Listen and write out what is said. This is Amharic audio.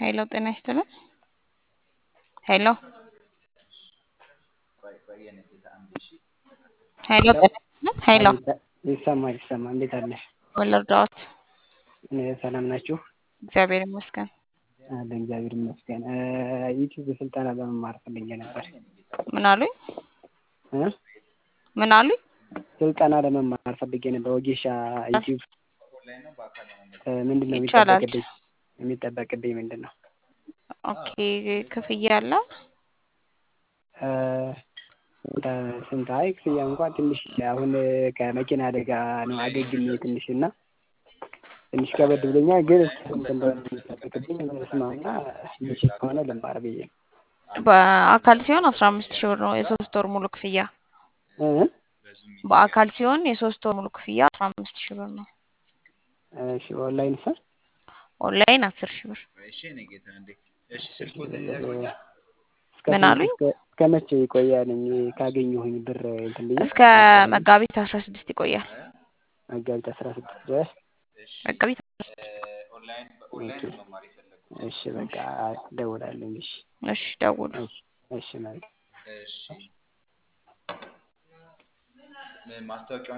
ሄሎ ጤና ይስጥልን። ሄሎ ሄሎ ጤና ይስጥልን። ሄሎ ይሰማ ይሰማ። እንዴት አለሽ? ወለርዳዎት እኔ ሰላም ናችሁ? እግዚአብሔር ይመስገን። አለ እግዚአብሔር ይመስገን። ዩቲዩብ ስልጠና ለመማር ፈልጌ ነበር። ምን አሉኝ? እ ምን አሉኝ? ስልጠና ለመማር ፈልጌ ነበር። ወጌሻ ዩቲዩብ ምንድን ነው ይቻላል። የሚጠበቅብኝ? የሚጠበቅብኝ ምንድን ነው? ኦኬ ክፍያ አለ? እ ስንት? አይ ክፍያ እንኳን ትንሽ አሁን ከመኪና አደጋ ነው አገግሜ ትንሽ እና ትንሽ ከበድ ብሎኛል። ግን ስንት እንደሆነ የሚጠበቅብኝ ስማና ምችል ከሆነ ልማር ብዬ ነው። በአካል ሲሆን አስራ አምስት ሺህ ብር ነው የሶስት ወር ሙሉ ክፍያ። እ በአካል ሲሆን የሶስት ወር ሙሉ ክፍያ አስራ አምስት ሺህ ብር ነው። እሺ ኦንላይን ሰር ኦንላይን አስር ሺህ ብር። ምን አሉኝ? እስከ መቼ ይቆያል? ካገኘሁኝ ብር እንትን ብዬ እስከ መጋቢት አስራ ስድስት ይቆያል። መጋቢት አስራ ስድስት ድረስ መጋቢት ኦኬ። እሺ በቃ እደውላለሁ። እሺ እሺ ደውሉ። እሺ እሺ መልካም